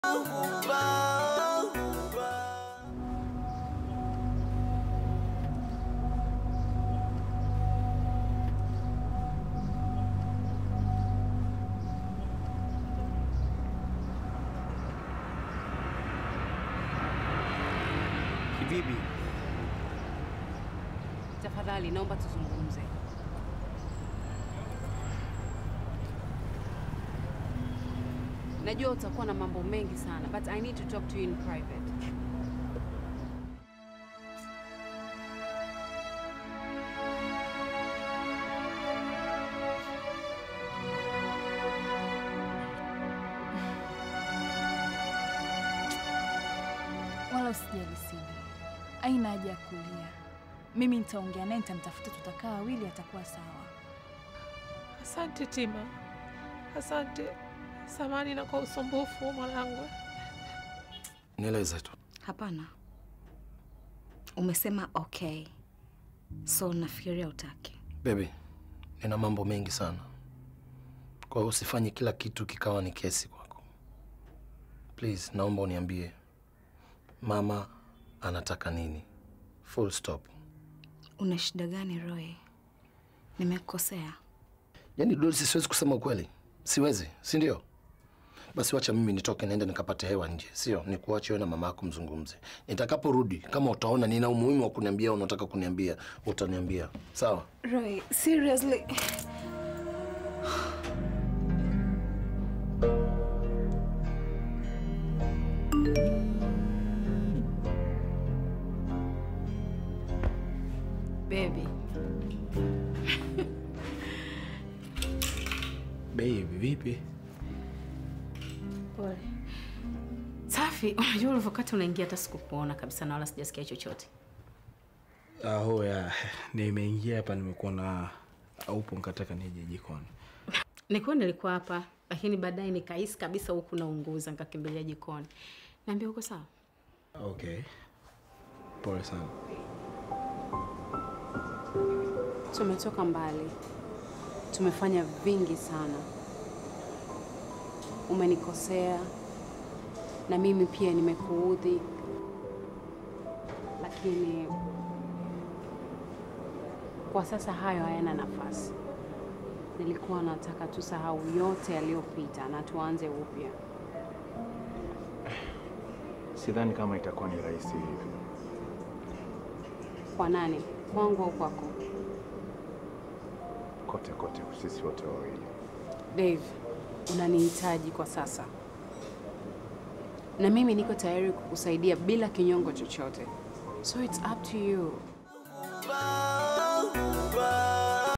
Kivipi? Tafadhali naomba tuzungumze. Najua utakuwa na mambo mengi sana, but I need to talk to you in private. Wala usijali Sidi, aina haja ya kulia. Mimi nitaongea naye, nitamtafuta, tutakaa wawili, atakuwa sawa. Asante Tima, asante. Samani na kwa usumbufu mwanangu. Nieleze tu. Hapana, umesema okay, so nafikiria utaki. Baby, nina mambo mengi sana, kwa hiyo usifanye kila kitu kikawa ni kesi kwako. Please, naomba uniambie mama anataka nini? Full stop. Una shida gani Roy? Nimekukosea? Yaani Dorothy, siwezi kusema ukweli, siwezi, si ndio? Basi wacha mimi nitoke niende nikapate hewa nje, sio nikuache wewe na mama yako mzungumze. Nitakaporudi kama utaona nina umuhimu wa kuniambia, unataka kuniambia, utaniambia sawa? Roy, seriously? Baby, Baby, vipi? pole. Safi, unajua ulivyokati unaingia hata sikukuona kabisa na wala sijasikia chochote. Aho ya, nimeingia hapa nimekuona upo nikataka nije jikoni. Nilikuwa nilikuwa hapa, lakini baadaye nikahisi kabisa huku naunguza, nikakimbilia jikoni. Niambia uko sawa? Okay. Pole sana. Tumetoka mbali, tumefanya vingi sana. Umenikosea na mimi pia nimekuudhi, lakini kwa sasa hayo hayana nafasi. Nilikuwa nataka tusahau yote yaliyopita na tuanze upya. Sidhani kama itakuwa ni rahisi hivi. Kwa nani? Kwangu au kwako? Kote kote, sisi wote wawili. Dave, unanihitaji kwa sasa, na mimi niko tayari kukusaidia bila kinyongo chochote, so it's up to you.